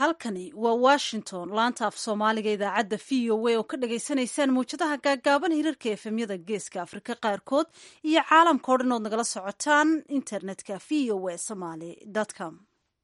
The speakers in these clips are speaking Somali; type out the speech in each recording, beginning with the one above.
halkani waa washington laanta af soomaaliga idaacadda v o a oo ka dhagaysanaysaan mawjadaha gaagaaban hirarka efemyada geeska afrika qaarkood iyo caalamka o dhan ood nagala socotaan internetka v o a somaly com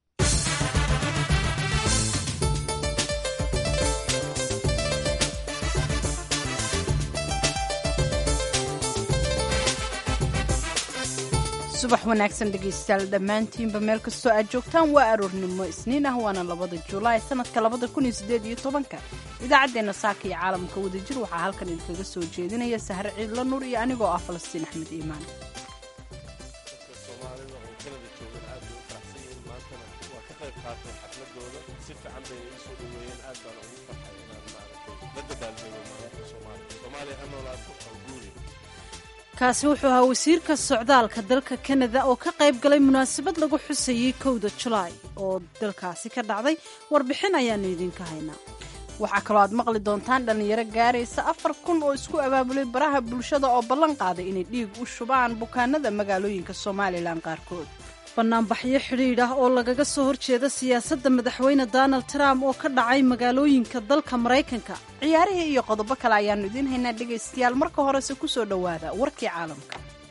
subax wanaagsan dhegaystayaal dhammaantiinba meel kastoo aad joogtaan waa aroornimo isniin ah waana labada julaay sanadka labada kun iyo sideed iyo tobanka idaacaddeenna saaka iyo caalamka wadajir waxaa halkan idinkaga soo jeedinaya sahre ciidla nuur iyo anigoo ah falastiin axmed iimaan kaasi wuxuu ahaa wasiirka socdaalka dalka kanada oo ka qayb galay munaasabad lagu xusayey kowda julaay oo dalkaasi ka dhacday warbixin ayaanu idinka haynaa waxaa kaloo aad maqli doontaan dhallinyaro gaaraysa afar kun oo isku abaabulay baraha bulshada oo ballan qaaday inay dhiig u shubaan bukaanada magaalooyinka somalilan qaarkood banaanbaxyo xidhiidh ah oo lagaga soo horjeeda siyaasadda madaxweyne donald trump oo ka dhacay magaalooyinka dalka maraykanka ciyaarihii iyo qodobo kale ayaannu idiin haynaa dhegaystayaal marka horese ku soo dhowaada warkii caalamka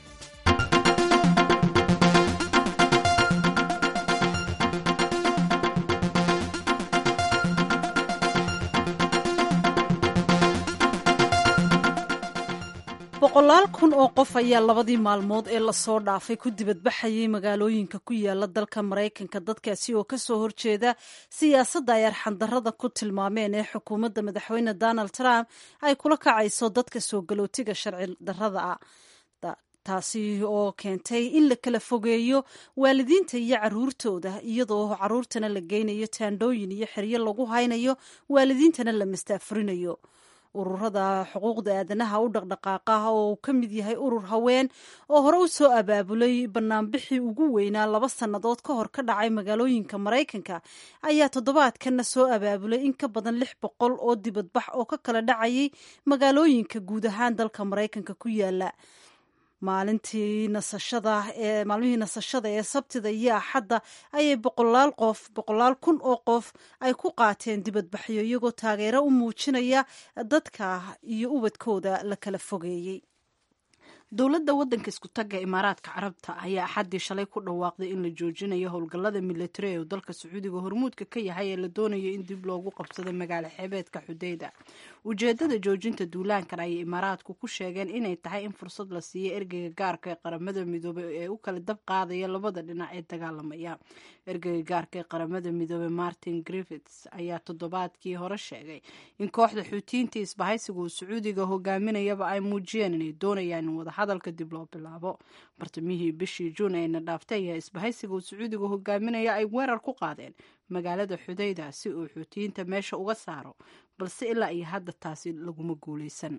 boqolaal kun oo qof ayaa labadii maalmood ee lasoo dhaafay ku dibadbaxayay magaalooyinka ku yaala dalka maraykanka dadkaasi oo kasoo horjeeda siyaasadda ay arxandarrada ku tilmaameen ee xukuumadda madaxweyne donald trump ay kula kacayso dadka soo galootiga sharci darrada ah taasi oo keentay in la kala fogeeyo waalidiinta iyo caruurtooda iyadoo caruurtana la geynayo taandhooyin iyo xeryo lagu haynayo waalidiintana la mastaafurinayo ururada xuquuqda aadanaha u dhaqdhaqaaqa oo uu ka mid yahay urur haween oo hore u soo abaabulay banaanbixii ugu weynaa laba sannadood ka hor ka dhacay magaalooyinka maraykanka ayaa toddobaadkanna soo abaabulay in ka badan lix boqol oo dibadbax oo ka kala dhacayay magaalooyinka guud ahaan dalka maraykanka ku yaala maalintii nasashada ee maalmihii nasashada ee sabtida iyo axadda ayay boqolaal qof boqolaal kun oo qof ay ku qaateen dibadbaxyo iyagoo taageero u muujinaya dadka iyo ubadkooda la kala fogeeyey dowladda waddanka isku tagga imaaraadka carabta ayaa axaddii shalay ku dhawaaqday in la joojinayo howlgallada militari ee uu dalka sacuudiga hormuudka ka yahay ee la doonayo in dib loogu qabsado magaalo xeebeedka xudeyda ujeeddada joojinta duulaankan ayay imaaraadku ku sheegeen inay tahay in fursad la siiyo ergeyga gaarka ee qaramada midoobey ee u kala dab qaadaya labada dhinac ee dagaalamaya ergeyga gaarka ee qaramada midoobey martin griffits ayaa toddobaadkii hore sheegay in kooxda xuutiyiinta isbahaysiga uu sacuudiga hogaaminayaba ay muujiyeen inay doonayaan in wadahadalka dib loo bilaabo bartamihii bishii juun ayna dhaaftay ayaa isbahaysiga uu sacuudiga hogaaminaya ay weerar ku qaadeen magaalada xudayda si uu xuutiyiinta meesha uga saaro balse ilaa iyo hadda taasi laguma guulaysan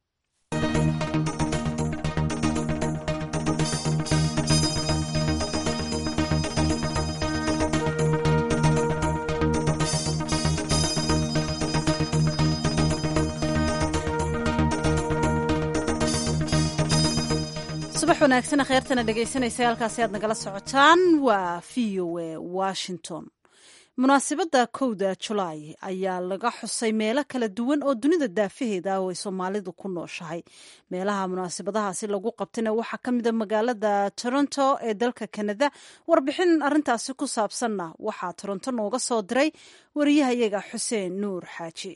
subax wanaagsan kheyrtana dhegaysanaysa halkaasi aad nagala socotaan waa v o a washington munaasabadda kowda julaay ayaa laga xusay meelo kala duwan oo dunida daafaheeda ah oo ay soomaalidu ku nooshahay meelaha munaasabadahaasi lagu qabtayna waxaa ka mida magaalada toronto ee dalka kanada warbixin arintaasi ku saabsanna waxaa toronto nooga soo diray wariyahayaga xuseen nuur xaaji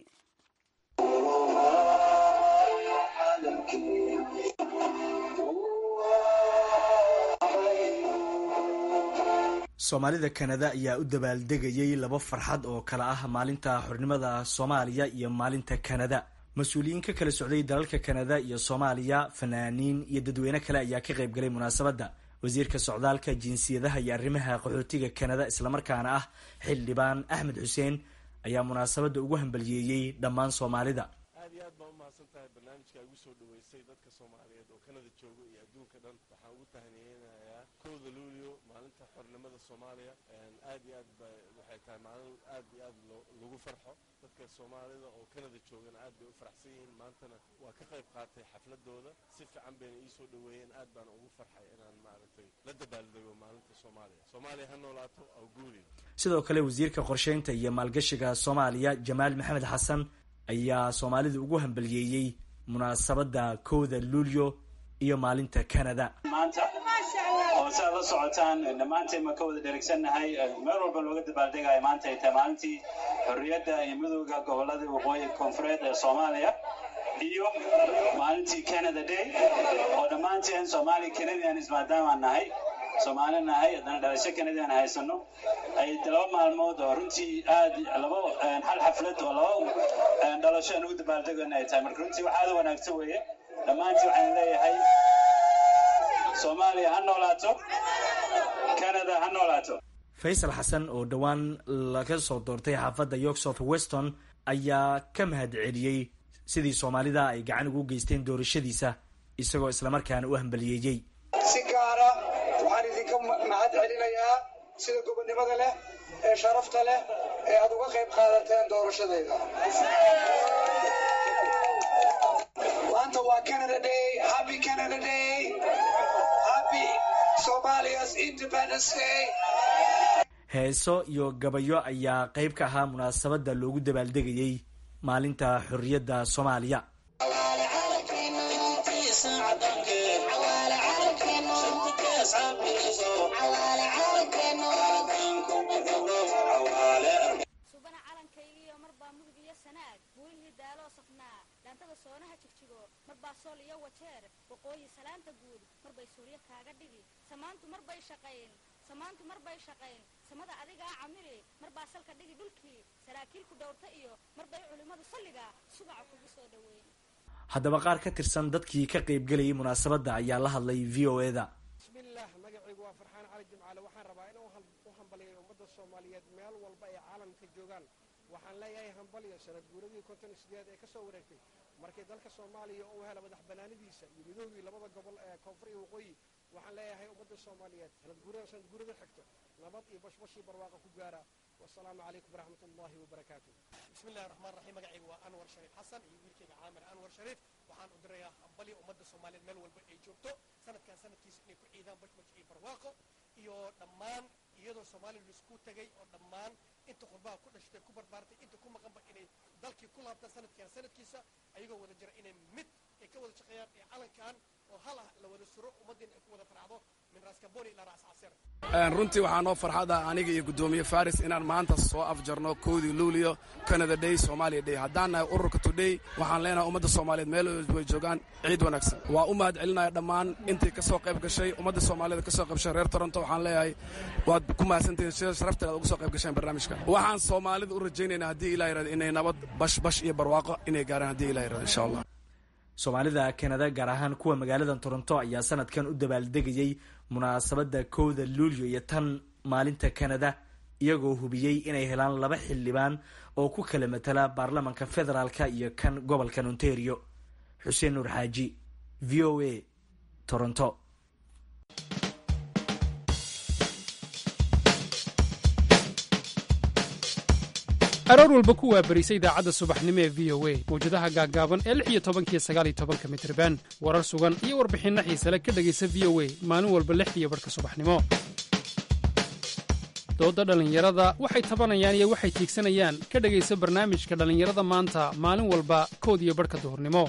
soomaalida kanada ayaa u dabaaldegayay laba farxad oo kale ah maalinta xornimada soomaaliya iyo maalinta kanada mas-uuliyiin ka kala socday dalalka kanada iyo soomaaliya fanaaniin iyo dadweyne kale ayaa ka qayb galay munaasabadda wasiirka socdaalka jinsiyadaha iyo arrimaha qaxootiga kanada islamarkaana ah xildhibaan axmed xuseen ayaa munaasabadda ugu hambaliyeeyey dhammaan soomaalida aad iyo aad baa u mahadsan tahay barnaamijka igu soo dhaweysay dadka soomaaliyeed oo kanada jooga iyo adduunka dhan waxaan ugu tahniyeynayaa kowda luulio maalinta xornimada soomaaliya aad iyo aad ba waxay tahay maalin aad iyo aad lagu farxo dadka soomaalida oo kanada joogana aad bay u faraxsan yihiin maantana waa ka qayb qaatay xafladooda si fiican bayna ii soo dhaweeyeen aad baana ugu farxay inaan maaragtay la dabaaldego maalinta soomaaliya soomaaliya ha noolaato awguuri sidoo kale wasiirka qorsheynta iyo maalgashiga soomaaliya jamaal maxamed xasan ayaa soomaalida ugu hambaliyeeyey munaasabadda kowda luulyo iyo maalinta canada maanta oo si aad la socotaan dhammaanteen ma ka wada dherigsannahay meel walba looga dabaaldegayo maanta ay tahay maalintii xorriyadda iyo midooda gobolada waqooyi koonfureed ee soomaaliya iyo maalintii canada day oo dhammaanteen somali canadians maadaamaan nahay soomaali nahay haddana dhalasho canadian haysano ay laba maalmood oo runtii aad laba hal xaflad oo laba dhalasho aan ugu dabaaldegana ay tahay marka runtii wax aad u wanaagsan weeye dhammaantii waxaan leeyahay soomaaliya ha noolaato canada ha noolaato faysal xasan oo dhowaan laga soo doortay xaafadda york south weston ayaa ka mahad celiyey sidii soomaalida ay gacan ugu geysteen doorashadiisa isagoo islamarkaana u hambaliyeeyey si gaara waxaan idinka mahad celinayaa sida gobonnimada leh ee sharafta leh ee aad uga qayb qaadateen doorashadayda maanta waa canada day happy canada day happy somalia's independence day heeso iyo gabayo ayaa qayb ka ahaa munaasabadda loogu dabaaldegayey maalinta xorriyadda soomaaliya subana calankaygiiyo marbaa mudug iyo sanaag buulihii daaloo safnaa dhaantada soonaha jigjigo marbaa sool iyo wajeer waqooyi salaanta guud marbay suulyo kaaga dhigi samaantu marbay shaqayn samaantu marbay shaqayn samada adigaa camili marbaa salka dhigi dhulkii saraakiilku dhowrta iyo marbay culimmadu salliga subaca kugu soo dhoweyn haddaba qaar ka tirsan dadkii ka qaybgelayay munaasabadda ayaa la hadlay v o e da bismillaah magacaygu waa farxaan cali jimcaale waxaan rabaa inaan u hambaliyo ummadda soomaaliyeed meel walba ay caalamka joogaan waxaan leeyahay hambaliyo sanad guuradii konton sideed ee ka soo wareegtay markii dalka soomaaliya uu hela madax banaanidiisa iyo midoogii labada gobol ee koonfur iyo waqooyi waxaan leeyahay ummadda soomaaliyeed sanad guurada sanad guurada xigto nabad iyo bashbashii barwaaqa ku gaara wasalaamu calaykum waraxmat ullahi wabarakaatu bismillahi raxmaan raxiim magacaygu waa anwar shariif xasan iyo wiilkayga caamir anwar shariif waxaan u dirayaa hambali ummadda soomaaliyeed meel walba ay joogto sanadkan sanadkiisa inay ku ciidaan bashbash iyo barwaaqo iyo dhammaan iyadoo soomaaliya laisku tegay oo dhammaan inta qurbaha ku dhashtay ku barbaartay inta ku maqanba inay dalkii ku laabtaan sanadkan sanadkiisa ayagoo wada jira inay mid ay ka wada shaqeeyaan ee calankan oo hal ah la wada suro ummaddiina ay ku wada faracdo min raaskaboni ilaa raas casir runtii waxaa noo farxada aniga iyo guddoomiye faris inaan maanta soo afjarno kowdii luuliyo canada day somalia day haddaan nahay ururka today waxaan leenahay ummadda soomaaliyeed meel way joogaan ciid wanaagsan waa u mahad celinaya dhammaan intii ka soo qayb gashay ummadda soomaaliyed ka soo qaybgashay reer toronto waxaan leeyahay waad ku mahadsantihiin sida sharafteed aad uga soo qayb gasheen barnaamijka waxaan soomaalida u rajaynaynaa haddii ilah yirahdo inay nabad bash bash iyo barwaaqo inay gaaraan haddii ilah yirahdo insha allah soomaalida kanada gaar ahaan kuwa magaalada toronto ayaa sanadkan u dabaaldegayey munaasabadda kowda luulyo iyo tan maalinta kanada iyagoo hubiyey inay helaan laba xildhibaan oo ku kala matala baarlamanka federaalka iyo kan gobolkan ontario xuseen nuur xaaji v o a toronto aroor walba ku waabarisa idaacadda subaxnimo ee v o a mawjadaha gaaggaaban ee lix iyo tobankiyo sagaal iyo tobanka mitriban warar sugan iyo warbixinno xiisale ka dhegaysa v o a maalin walba lix iyo barhka subaxnimo doodda dhallinyarada waxay tabanayaan iyo waxay tiigsanayaan ka dhegaysa barnaamijka dhallinyarada maanta maalin walba kood iyo barhka duhurnimo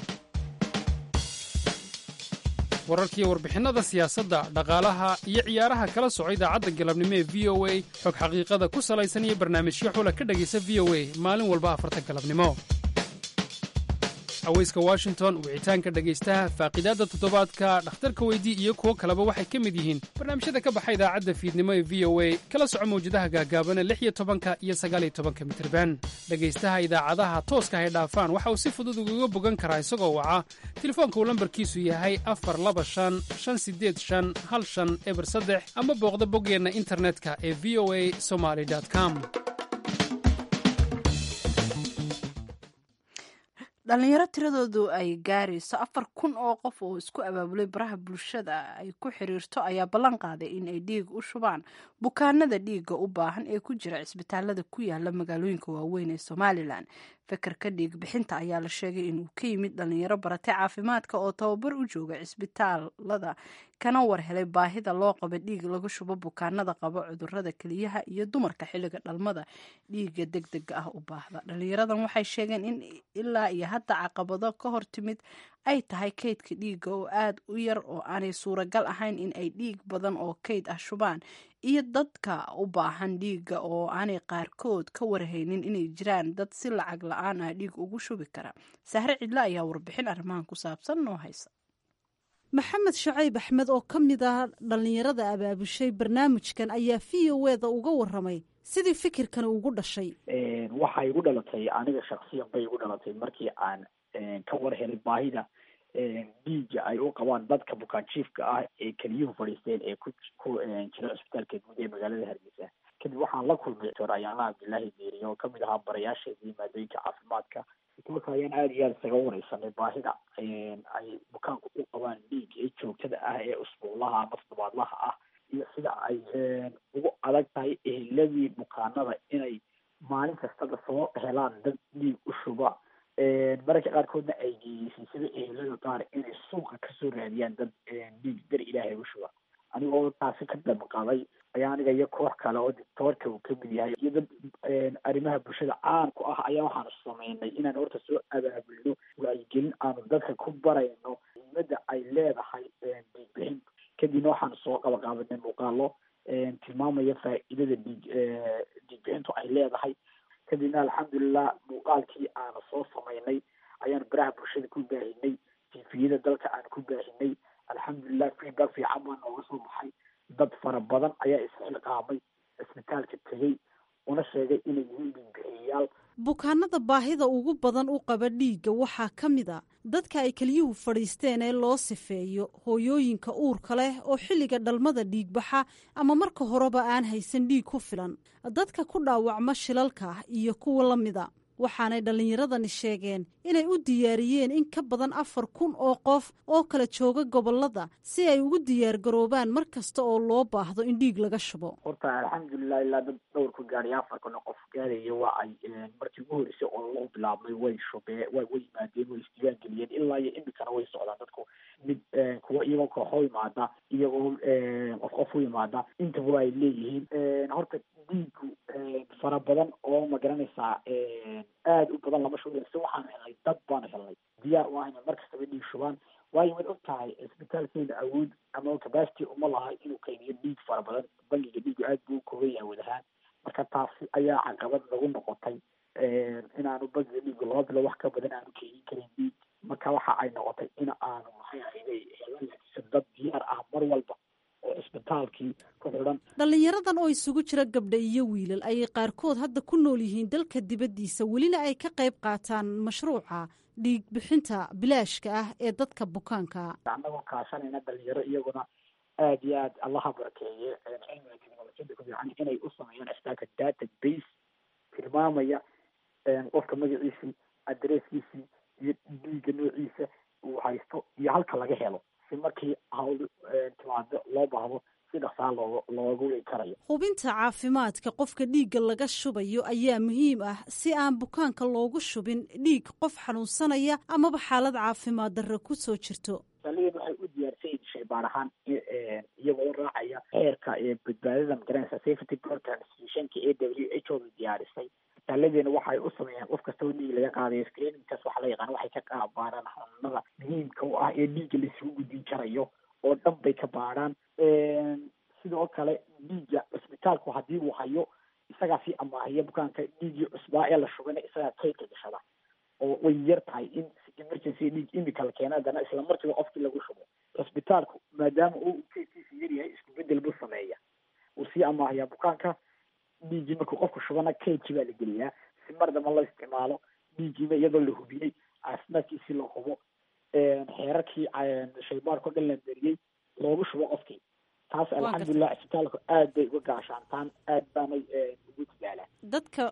wararkiiyo warbixinnada siyaasadda dhaqaalaha iyo ciyaaraha kala soco idaacadda galabnimo ee v o a xog xaqiiqada ku salaysan iyo barnaamijyo xula ka dhegaysa v o a maalin walba afarta galabnimo aweyska washington wicitaanka dhegaystaha faaqidaadda toddobaadka dhakhtarka weydii iyo kuwo kaleba waxay ka mid yihiin barnaamijyada ka baxa idaacadda fiidnimo ee v o a kala soco mawjadaha gaagaabana lix iyo tobanka iyo sagaal iyo tobanka mitirban dhegaystaha idaacadaha tooska hay dhaafaan waxa uu si fudud ugaga bogan karaa isagoo waca telefoonka uu lambarkiisu yahay afar laba shan shan sideed shan hal shan eber saddex ama booqda boggeenna internetka ee v o a somaly com dhalinyaro tiradoodu ay gaarayso afar kun oo qof oo isku abaabulay baraha bulshada ay ku xiriirto ayaa ballan qaaday in ay dhiig u shubaan bukaanada dhiigga u baahan ee ku jira cisbitaalada ku yaala magaalooyinka waaweyn ee somalilan fekerka dhiig bixinta ayaa la sheegay inuu ka yimid dhalinyaro baratay caafimaadka oo tababar u jooga cisbitaalada kana war helay baahida loo qaba dhiig lagu shubo bukaanada qaba cudurada keliyaha iyo dumarka xilliga dhalmada dhiiga deg dega ah u baahda dhalinyaradan waxay sheegeen in ilaa iyo hadda caqabado ka hor timid ay tahay kaydka dhiigga oo aada u yar oo aanay suuragal ahayn in ay dhiig badan oo kayd ah shubaan iyo dadka u baahan dhiigga oo aanay qaarkood ka warhaynin inay jiraan dad si lacag la-aan ah dhiig ugu shubi kara sahre cidle ayaa warbixin arrimahan ku saabsan noo haysa maxamed shacayb axmed oo ka mid ah dhallinyarada abaabushay barnaamijkan ayaa v o eda uga waramay sidii fikirkani ugu dhashay waxay igu dhalatay aniga shaksiyan bay igu dhalatay markii aan ka war helay baahida dhiiga ay u qabaan dadka bukaanjiifka ah ee keliyuhu fadhiisteen ee ku ku jira cisbitaalka guud ee magaalada hargeysa kadib waxaan la kulmay doctor ayaala cabdillaahi deeriye oo kamid ahaa barayaasheedii maadooyinka caafimaadka marka ayaan aada iyo aada isaga wareysanay baahida ay bukaanku u qabaan dhiig ee joogtada ah ee usbuuclaha ama toddobaadlaha ah iyo sida ay ugu adag tahay eheladii bukaanada inay maalin kastaba soo helaan dad dhiig u shuba mararka qaarkoodna ay geeyeysay sida ehelada qaar inay suuqa kasoo raadiyaan dad dhiig dar ilaahay u shuba anigoo taasi ka dabaqaday ayaa aniga iyo koox kale oo doctoorka uu kamid yahay iyo dad arrimaha bulshada caan ku ah ayaa waxaanu sameynay inaan horta soo abaabulno wacyigelin aanu dadka ku barayno muhiimada ay leedahay dhiig bixin kadibna waxaanu soo qabaqaabanay muuqaalo tilmaamaya faa'iidada dhiig dhiig bixintu ay leedahay kadibna alxamdulilah muuqaalkii aanu soo sameynay ayaan baraha bulshada ku baahinay tifiyada dalka aan ku baahinay alxamdulilah feedback fiican baa nooga soo baxay dad fara badan ayaa isxilqaamay cisbitaalka tegey una sheegay inay yihiin dhiigbixiyayaal bukaanada baahida ugu badan u qaba dhiigga waxaa ka mid a dadka ay keliyuhu fadhiisteen ee loo sifeeyo hooyooyinka uurka leh oo xilliga dhalmada dhiigbaxa ama marka horeba aan haysan dhiig ku filan dadka ku dhaawacma shilalka iyo kuwa la mida waxaanay dhallinyaradani sheegeen inay u diyaariyeen in ka badan afar kun oo qof oo kala jooga gobolada si ay ugu diyaar garoobaan mar kasta oo loo baahdo in dhiig laga shubo horta alxamdulilah ilaa dad dhowr ku gaadhay afar kun oo qof gaadaya waa ay markii ugu horreysay oo loo bilaabmay way shubee way way yimaadeen way isdiiwaan geliyeen ilaa iyo imikana way socdaan dadku mid kuwa iyagoo kooxo yimaada iyagoo qof qof u yimaada intaba ay leeyihiin horta dhiigu fara badan oo magaranaysaa aada u badan lama shubayn si waxaan helnay dad baanu helnay diyaar u ahayna mar kastaba dhiig shubaan waayo waad og tahay cisbitaalkeena awood ama capacity uma laha inuu kaydiyo dhiig fara badan bangiga dhiigu aada buu kooban yahay wadahaan marka taasi ayaa caqabad nagu noqotay inaanu bangiga dhiigu laba bilo wax ka badan aanu keydin karin dhiig marka waxa ay noqotay in aanu maxay ahayday helan dad diyaar ah mar walba oo cisbitaalkii ku xidhan dhallinyaradan oo isugu jira gabdha iyo wiilal ayay qaarkood hadda ku nool yihiin dalka dibaddiisa welina ay ka qayb qaataan mashruuca dhiig bixinta bilaashka ah ee dadka bukaanka annagoo kaashanayna dhalinyaro iyaguna aada iyo aad allaha barakeeye cilmiga technolojiyada ku fiican inay u sameeyaan cisbitaalka data base tilmaamaya qofka magaciisii adresskiisii iyo dhiigga noociisa uu haysto iyo halka laga helo si markii hawl timaado loo baahdo si dhaqsaa looga loogu wei karayo hubinta caafimaadka qofka dhiigga laga shubayo ayaa muhiim ah si aan bukaanka loogu shubin dhiig qof xanuunsanaya amaba xaalad caafimaad darre ku soo jirto saliin waxay u diyaarsan yihin shaybaar ahaan iyagoo raacaya xeerka badbaadada magaranaysa safety program institutionka a w h o da diyaarisay isbitaaladeena waxay u sameeyaan qof kasta oo dhiig laga qaadayo screeningkaas waxaa la yaqaan waxay ka qabaaraan xanuunada muhiimka u ah ee dhiigga laisugu gudbin karayo oo dhan bay ka baarhaan sidoo kale dhiigga cisbitaalku haddii uu hayo isagaa sii amaahiya bukaanka dhiiggii cusbaa ee la shubana isagaa kaydka gashada oo way yar tahay in emergency dhiig imika la keena haddana isla markiiba qofkii lagu shubo cisbitaalku maadaama uu kaydkiisa yaryahay isku bedel buu sameeya uu sii amaahiyaa bukaanka dhiiggii markuu qofku shubana kaydkii baa la geliyaa si mar damba la isticmaalo dhiiggiiba iyadoo la hubiyey caafimaadkiisii la hubo xeerarkii shaybaarko dhan la beriyey loogu shubo qofkii taas alxamdulilah cisbitaalku aad bay uga gaashaantaan aad baanay ugu dadaalaan dadka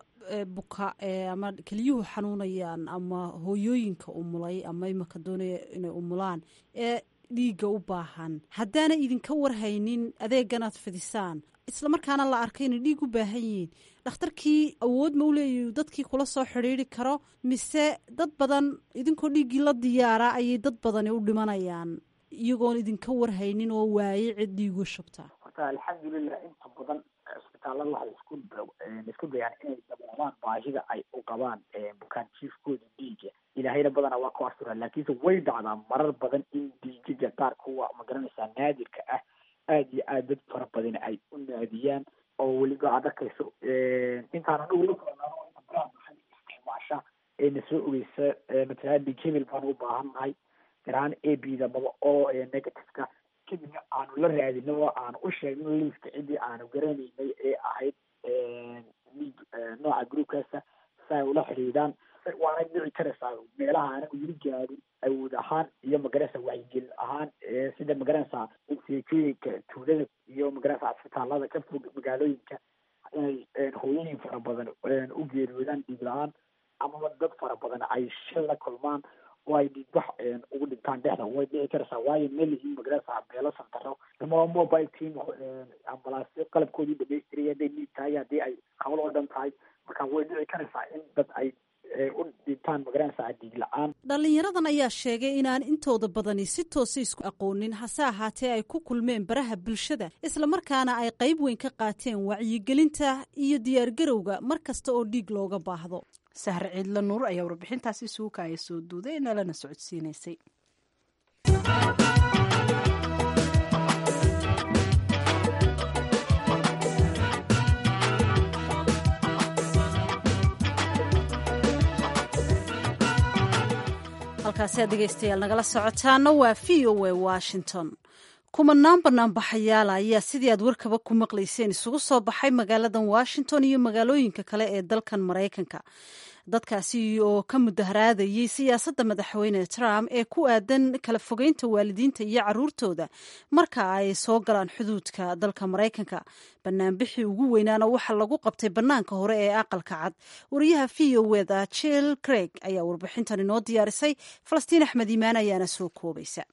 buka ama keliyuhu xanuunayaan ama hooyooyinka umulay ama imaka doonaya inay umulaan ee dhiigga u baahan haddaana idinka warhaynin adeeganaad fidisaan islamarkaana la arkay inay dhiig u baahan yihiin dhakhtarkii awood ma u leeyahy dadkii kula soo xidhiiri karo mise dad badan idinkoo dhiiggii la diyaara ayay dad badani u dhimanayaan iyagoon idinka warhaynin oo waaye cid dhiigu shubta horta alxamdulilah inta badan cisbitaalada waxay isku isku dayaan inay daboolaan baahida ay u qabaan bukaan jiifkooda dhiiga ilaahayna badana waa ku astura laakiinse way dhacdaa marar badan in dhiigaga qaar kuwa magaranaysaa naadirka ah aada iyo aad dad fara badan ay u naadiyaan oo weliba aad arkayso intaan anagu la kulanaano inta baraha maxay isticmaasha ee na soo ogeysa matala dhiig hebel baanu u baahannahay garahaan a b da maba oo negativeka kadibna aanu la raadino oo aanu u sheegno liiska ciddii aanu garanaynay ee ahayd dhiig nooca groupkaasa si ay ula xidhiidaan waana dhici karaysaa meelaha anagu yiri gaadin awood ahaan iyo magaranaysa wacyigelin ahaan sida magaranaysaa seekooyinka tuulada iyo magaranaysa cisbitaalada ka fog magaalooyinka inay hooyooyin fara badan u geeriyoodaan dhiig la-aan amaba dad fara badan ay shil la kulmaan oo ay dhiigbax ugu dhintaan dhexda way dhici karaysaa waayo melihiin magaranaysa meelo santaro ama mobile team ambalaasyo qalabkoodii dhamaystiraya hadday dhiig tahay haddii ay hawl oo dhan tahay marka way dhici karaysaa in dad ay u dhintaan magaranaysaa dhiig la-aan dhalinyaradan ayaa sheegay inaan intooda badani si toosa isku aqoonin hase ahaatee ay ku kulmeen baraha bulshada islamarkaana ay qayb weyn ka qaateen wacyigelinta iyo diyaargarowga mar kasta oo dhiig looga baahdo sahre ciidla nuur ayaa warbixintaasi suuka ay soo duuday nalana socodsiinaysay halkaasi aad dhegeystayaal nagala socotaana waa v o a washington kumanaan banaanbaxayaala ayaa sidii aad warkaba ku maqlayseen isugu soo baxay magaaladan washington iyo magaalooyinka kale ee dalkan maraykanka dadkaasi oo ka mudaharaadayey siyaasadda madaxweyne trump ee ku aadan kala fogeynta waalidiinta iyo caruurtooda marka ay soo galaan xuduudka dalka maraykanka banaanbixii ugu weynaana waxaa lagu qabtay bannaanka hore ee aqalka cad wariyaha v o eda jill craig ayaa warbixintan inoo diyaarisay falastiin axmed iimaan ayaana soo koobaysa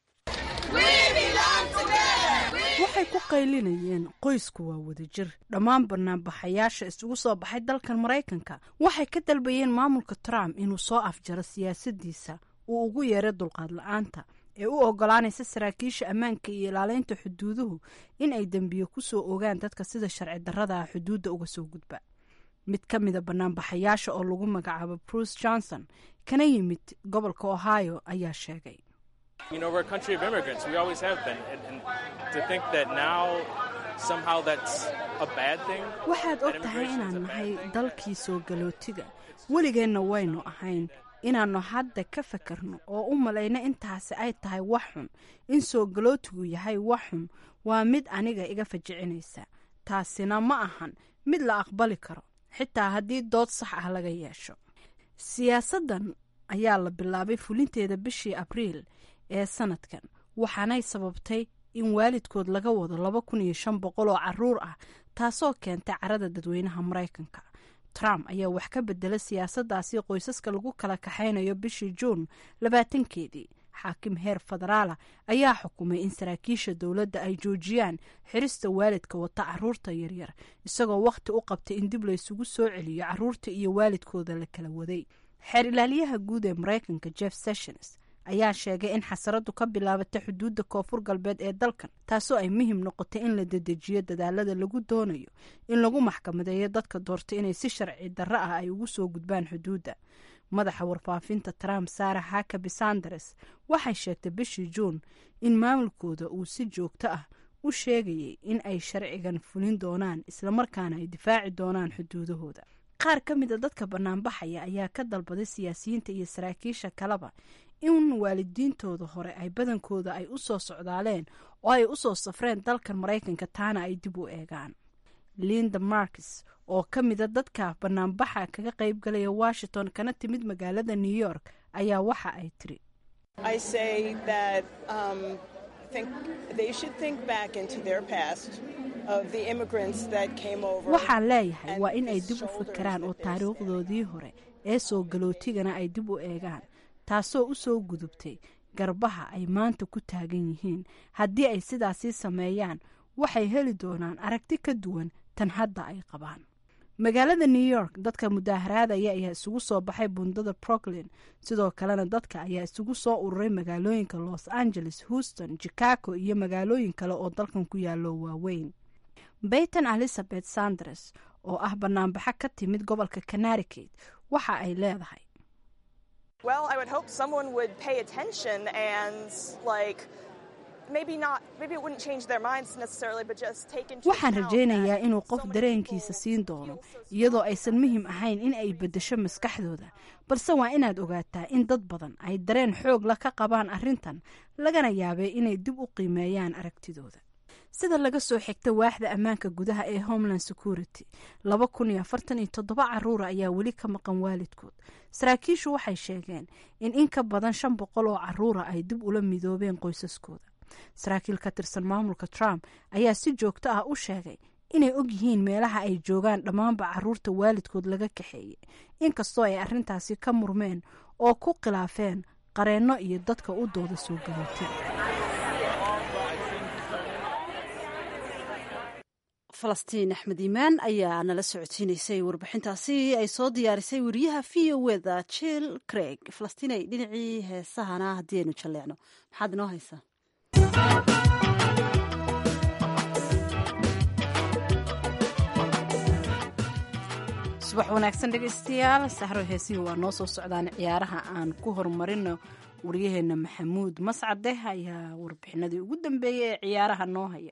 waxay ku qaylinayeen qoysku waa wadajir dhammaan banaanbaxayaasha isugu soo baxay dalkan maraykanka waxay ka dalbayeen maamulka trump inuu soo afjaro siyaasadiisa uu ugu yeeray dulqaad la-aanta ee u ogolaanaysa saraakiisha ammaanka iyo ilaaleynta xuduuduhu in ay dembiyo kusoo ogaan dadka sida sharci darrada ah xuduudda uga soo gudba mid ka mida banaanbaxayaasha oo lagu magacaabo bruce johnson kana yimid gobolka ohio ayaa sheegay You know, we're a country of immigrants. We always have been. And, and to think that now somehow that's a bad thing. waxaad og tahay inaan nahay dalkii soo galootiga weligeenna waynu ahayn inaannu hadda ka fakarno oo u malayno intaasi ay tahay wax xun in soo galootigu yahay wax xun waa mid aniga iga fajicinaysa taasina ma ahan mid la aqbali karo xitaa haddii dood sax ah laga yeesho siyaasaddan ayaa la bilaabay fulinteeda bishii abriil ee sanadkan waxaanay sababtay in waalidkood laga wado laba kun iyo shan boqol oo caruur ah taasoo keentay carada dadweynaha maraykanka trump ayaa wax ka bedela siyaasaddaasi qoysaska lagu kala kaxaynayo bishii juun labaatankeedii xaakim heer federaala ayaa xukumay in saraakiisha dowladda ay joojiyaan xirista waalidka wata caruurta yaryar isagoo wakhti u qabtay in dib laysugu soo celiyo caruurta iyo waalidkooda la kala waday xeer ilaaliyaha guud ee maraykanka jeff sessions ayaa sheegay in xasaradu ka bilaabatay xuduudda koonfur galbeed ee dalkan taasoo ay muhim noqotay in la dedejiyo dadaalada lagu doonayo in lagu maxkamadeeyo dadka doortay inay si sharci darro ah ay ugu soo gudbaan xuduudda madaxa warfaafinta trump sara hakabi sanders waxay sheegtay bishii juun in maamulkooda uu si joogto ah u sheegayay in ay sharcigan fulin doonaan islamarkaana ay difaaci doonaan xuduudahooda qaar ka mida dadka banaanbaxaya ayaa ka dalbaday siyaasiyiinta iyo saraakiisha kaleba in waalidiintooda hore ay badankooda ay u soo socdaaleen oo ay usoo safreen dalkan maraykanka taana ay dib u eegaan linda markis oo ka mida dadka banaanbaxa kaga qayb galaya washington kana timid magaalada new york ayaa waxa ay tiri waxaan leeyahay waa in ay dib u fikiraan oo taariikhdoodii hore ee soo galootigana ay dib u eegaan taasoo u soo gudubtay garbaha ay maanta ku taagan yihiin haddii ay sidaasii sameeyaan waxay heli doonaan aragti ka duwan tan hadda ay qabaan magaalada new york dadka mudaaharaadaya ayaa isugu soo baxay bundada brooklyn sidoo kalena dadka ayaa isugu soo ururay magaalooyinka los angeles houston chicago iyo magaalooyin kale oo dalkan ku yaalo waaweyn bayton elizabeth sanders oo ah banaanbaxo ka timid gobolka connecticut waxa ay leedahay Well, I would hope someone would pay attention and, like, maybe not, maybe it wouldn't change their minds necessarily, but just take into waxaan account rajaynayaa inuu qof dareenkiisa siin doono iyadoo aysan muhiim ahayn in ay beddesho maskaxdooda balse waa inaad ogaataa in dad badan ay dareen xoog la ka qabaan arrintan lagana yaabay inay dib u qiimeeyaan aragtidooda sida laga soo xigta waaxda ammaanka gudaha ee homeland security laba kun iyo afartan iyo toddoba caruura ayaa weli ka maqan waalidkood saraakiishu waxay sheegeen in in ka badan shan boqol oo caruura ay dib ula midoobeen qoysaskooda saraakiil ka tirsan maamulka trump ayaa si joogto ah u sheegay inay og yihiin meelaha ay joogaan dhammaanba caruurta waalidkood laga kaxeeyey inkastoo ay arrintaasi ka murmeen oo ku khilaafeen qareenno iyo dadka u dooda soo garootay falastiin axmed iimaan ayaa nala socodsiinaysay warbixintaasi ay soo diyaarisay wariyaha v o weda jill craig falastiinay dhinacii heesahana haddii aynu jalleecno maxaad inoo haysaa subax wanaagsan dhegaystayaal sahro heesihi waa noo soo socdaan ciyaaraha aan ku horumarino waryaheena maxamuud mascade ayaa warbixinadii ugu dambeeyey ee ciyaaraha noo haya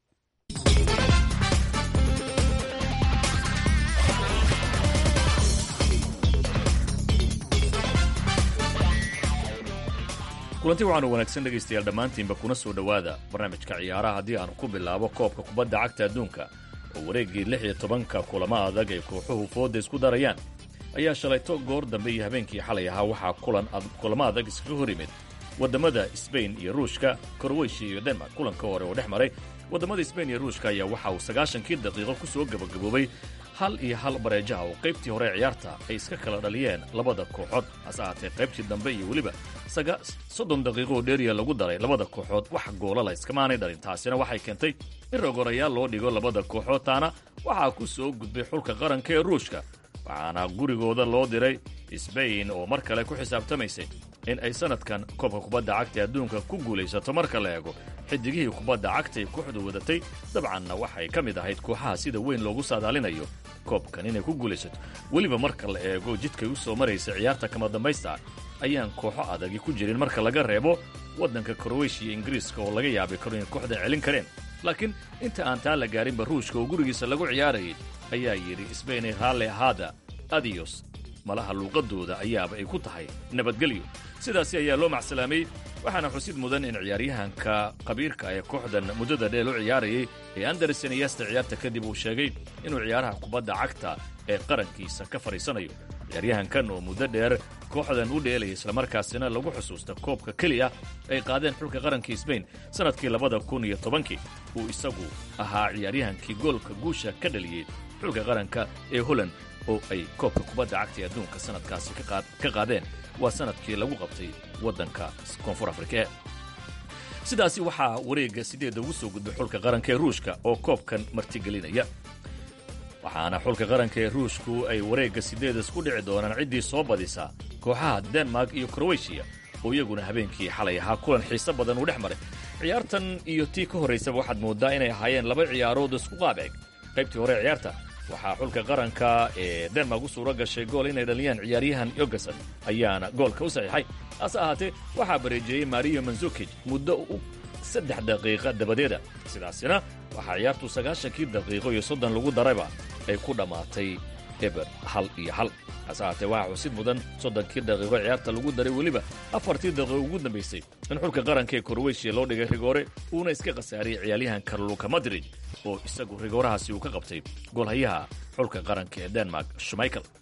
kulanti waxaanu wanaagsan dhegaystayaal dhammaantiinba kuna soo dhowaada barnaamijka ciyaaraha haddii aanu ku bilaabo koobka kubadda cagta adduunka oo wareeggii lix iyo tobanka kulamo adag ay kooxuhu fooda isku darayaan ayaa shalayto goor dambe iyo habeenkii xalay ahaa waxaa kulamo adag iskaga hor yimid waddamada sbain iyo ruushka korweyshiya iyo denmark kulanka hore oo dhex maray waddamada sbain iyo ruushka ayaa waxa uu sagaashankii daqiiqo ku soo gebagaboobay hal iyo hal bareejaha oo qaybtii hore ee ciyaarta ay iska kala dhaliyeen labada kooxood hase ahaatee qaybtii dambe iyo weliba soddon daqiiqo oo dheeriya lagu daray labada kooxood wax goolala iskamaanay dhalin taasina waxay keentay in rogorayaal loo dhigo labada kooxood taana waxaa ku soo gudbay xulka qaranka ee ruushka waxaana gurigooda loo diray sbain oo mar kale ku xisaabtamaysay in ay sanadkan koobka kubadda cagta adduunka ku guulaysato marka la eego xidigihii kubadda cagtay kooxdu wadatay dabcanna waxay ka mid ahayd kooxaha sida weyn loogu saadaalinayo koobkan inay ku guulaysato weliba marka la eego jidkay u soo maraysa ciyaarta kama dambaysta ayaan kooxo adagi ku jirin marka laga reebo waddanka korweyshiya ingiriiska oo laga yaabay karo inay kooxda celin kareen laakiin inta aan taa la gaarinba ruushka oo gurigiisa lagu ciyaarayay ayaa yidhi sbainay raalle ahaada adiyos malaha luuqadooda ayaaba ay ku tahay nabadgelyo sidaasi ayaa loo macsalaamay waxaana xusid mudan in ciyaaryahanka qabiirka ee kooxdan muddada dheel u ciyaarayay ee anderson iyasta ciyaarta kadib uu sheegay inuu ciyaaraha kubadda cagta ee qarankiisa ka fadhiisanayo ciyaaryahankan oo muddo dheer kooxdan u dheelaya islamarkaasina lagu xusuusta koobka keliya ay qaadeen xulka qaranka sbain sannadkii labada kun iyo tobankii uu isagu ahaa ciyaaryahankii goolka guusha ka dhaliyey xulka qaranka ee holland oo ay koobka kubadda cagta ee adduunka sannadkaasi ka qaadeen waa sannadkii lagu qabtay waddanka koonfur afrika sidaasi waxaa wareegga sideedda ugu soo gudbay xulka qaranka ee ruushka oo koobkan martigelinaya waxaana xulka qaranka ee ruushku ay wareegga sideeda isku dhici doonaan ciddii soo badisa kooxaha denmark iyo kroweshiya oo iyaguna habeenkii xalay ahaa kulan xiise badan uu dhex maray ciyaartan iyo tii ka horraysaba waxaad mooddaa inay ahaayeen laba ciyaarood isku qaab eg qaybtii hore ciyaarta waxaa xulka qaranka ee denmark u suura gashay gool inay dhaliyaan ciyaaryahan yogason ayaana goolka u saxiixay hase ahaatee waxaa bareejeeyey mario manzukij muddo u saddex daqiiqa dabadeeda sidaasina waxaa ciyaartu sagaashankii daqiiqo iyo soddon lagu darayba ay ku dhammaatay eber hal iyo hal hase ahaatee waxaa xusid mudan soddonkii daqiiqo ciyaarta lagu daray weliba afartii daqiiqo ugu dambaysay in xulka qaranka ee korweyshiya loo dhigay rigoore uuna iska khasaariyey ciyaaryahan karluka madrid oo isagu rigoorahaasi uu ka qabtay goolhayaha xulka qaranka ee denmark shumaikel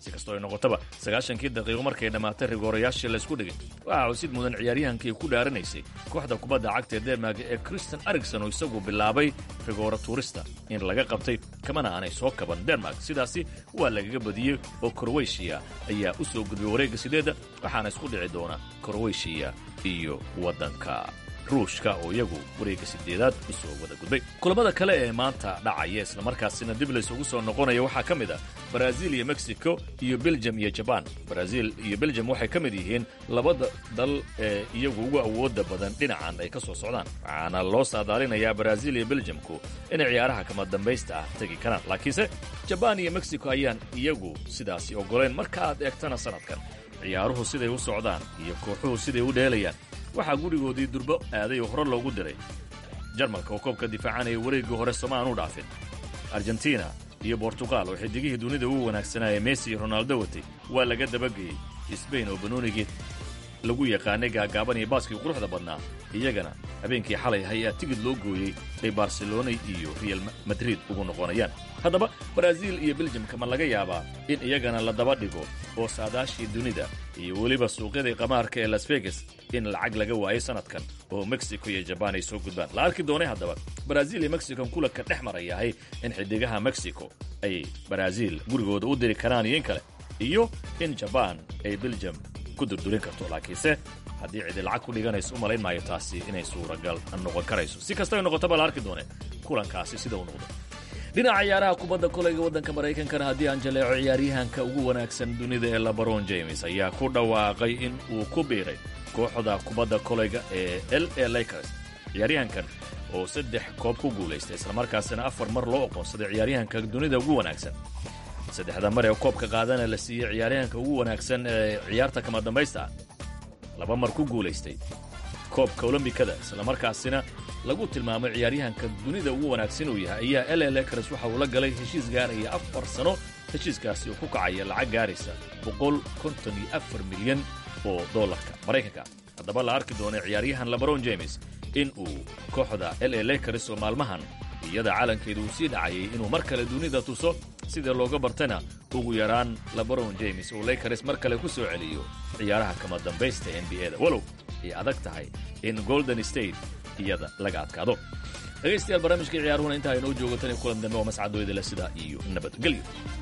si kastoo ay noqotaba sagaashankii daqiiqo markay dhammaatay rigoorayaashii laysku dhigay waxaa xusid mudan ciyaaryahankii ku dhaaranaysay kooxda kubadda cagta ee denmark ee christian ericson oo isagu bilaabay rigoora tuurista in laga qabtay kamana aanay soo kaban denmark sidaasi waa lagaga badiyey oo kroweshiya ayaa u soo gudbay wareegga sideedda waxaana isku dhici doona kroweshiya iyo waddanka ruushka oo iyagu wareegga sideedaad u soo wada gudbay kulamada kale ee maanta dhacaya islamarkaasina dib laysugu soo noqonaya waxaa ka mid ah brazil iyo mexico iyo belgium iyo jaban brazil iyo belgium waxay ka mid yihiin labada dal ee iyagu ugu awooda badan dhinacan ay ka soo socdaan waxaana loo saadaalinayaa brazil iyo belgiumku inay ciyaaraha kama dambaysta ah tegi karaan laakiinse jaban iyo mexico ayaan iyagu sidaasi oggolayn marka aad eegtana sanadkan ciyaaruhu siday u socdaan iyo kooxuhu siday u dheelayaan waxaa gurigoodii durbo aaday oo hore loogu diray jarmalka oo koobka difaacanaya wareeggii hore soma aan u dhaafin argentina iyo bortuqal oo xidigihii dunida ugu wanaagsanaaye messi iyo ronaldo watay waa laga dabageeyey sbain oo banoonigii lagu yaqaanay gaagaaban iyo baaskii quruxda badnaa iyagana habeenkii xalay ayaa tigid loo gooyey ay barcelona iyo real madrid ugu noqonayaan haddaba brazil iyo beljamka ma laga yaabaa in iyagana la daba dhigo oo saadaashii dunida iyo weliba suuqyadii qamaarka ee las vegas in lacag laga waayay sanadkan oo mexico iyo jabaan ay soo gudbaan la arki doonay haddaba brazil iyo mexican kulanka dhex marayahay in xidigaha mexico ay brazil gurigooda u diri karaan iyo in kale iyo in jabaan ay beljam ku durdurin karto laakiinse haddii cidi lacag ku dhiganayso u malayn maayo taasi inay suuragal noqon karayso si kastaba noqotaba la arki doone kulankaasi sida uu noqdo dhinaca ciyaaraha kubadda kolayga waddanka maraykankana haddii aan jaleeco ciyaaryahanka ugu wanaagsan dunida ee labaron james ayaa ku dhawaaqay in uu ku biiray kooxda kubadda kolayga ee l a lakers ciyaaryahankan oo saddex koob ku guulaystay islamarkaasina afar mar loo oqoonsaday ciyaaryahanka dunida ugu wanaagsan saddexda mar ee koobka qaadana la siiyey ciyaaryahanka ugu wanaagsan ee ciyaarta kama dambaysta ah laba mar ku guulaystay koobka olombikada islamarkaasina lagu tilmaamay ciyaaryahanka dunida ugu wanaagsan uu yahay ayaa ll lakers waxa uu la galay heshiis gaaraya afar sano heshiiskaasi oo ku kacaya lacag gaaraysa boqol konton iyo afar milyan oo dollarka maraykanka haddaba la arki doona ciyaaryahan labaron james in uu kooxda la lakers oo maalmahan iyada calankeeda uu sii dhacayay inuu mar kale dunida tuso sida looga bartana ugu yaraan labaron james oo lakers mar kale ku soo celiyo ciyaaraha kama dambaysta n b a-da walow ay adag tahay in golden state iyada laga adkaado dhegaystayaal barnaamijka ciyaaruhuna intaa inoo joogo tan iyo kulan dambe oo mascadooyda leh sidaa iyo nabadgelyo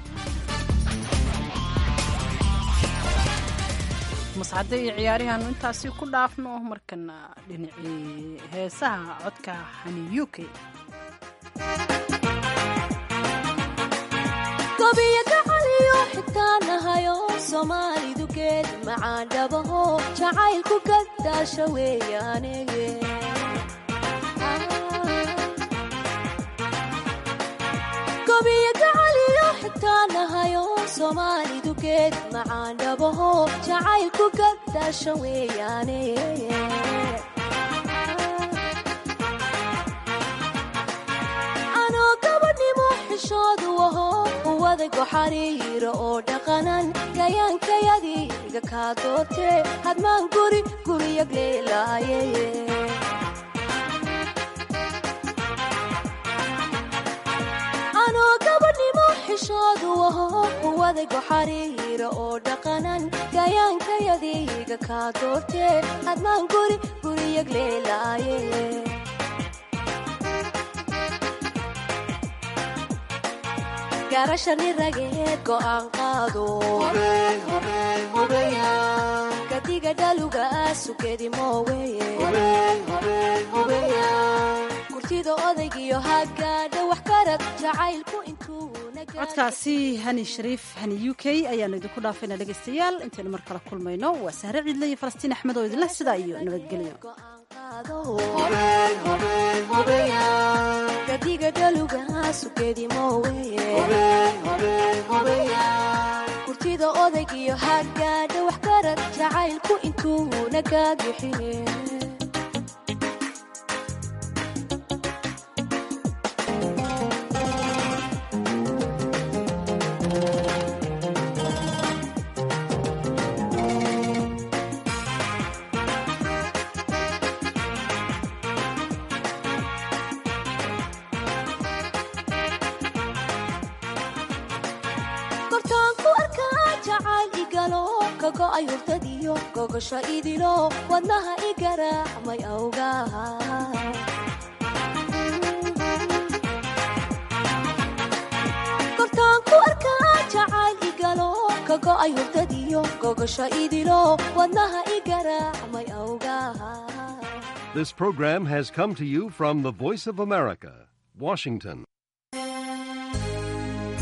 mascade iyo ciyaarihaanu intaasi ku dhaafno markana dhinacii heesaha codka xani u k gobiyo gacaliyo xigtaanahayo soomaalidu geed macaan dhabaho jacaylku gadaasha weeyaane gobiyo gacaliyo xigtaanahayo soomaalidu geed macaan dhabaho jacaylku gadaasha weeyaane anoo gabadhnimo xishoodu aho uwadago xariiro oo dhaqanan gayaankayadiga kaa doortee hadmaan guri guriyag leelaaye anoo gabadhnimo xishoodu aho uwadago xariiro oo dhaqanan gayaankayadiga kaa doortee hadmaan guri guriyag leelaaye garashani rageed go'aan qaado gadiga dhaluga sugedi mooweye gurtida odaygiyo hagaadha wax karad jacaylku intuu codkaasi hani shariif hani u k ayaanu idinku dhaafayna dhegaystayaal intaynu mar kale kulmayno waa sahre ciidle iyo falastiin axmed oo idinleh sidaa iyo nabadgelyo gadiga dhaluga sugedi mooweye gurtida odaygiyo hagaadha wax karad jacaylku intuu naga bixiye gortaan ku arkaa ka go'ay hurdadiyo gogosho idilo wadnaha i garaacmay awgaha kortaan ku arkaa jacayl igalo ka go'ay hurdadiyo gogosho idilo wadnaha i garaacmay awgaha This program has come to you from the Voice of America, Washington.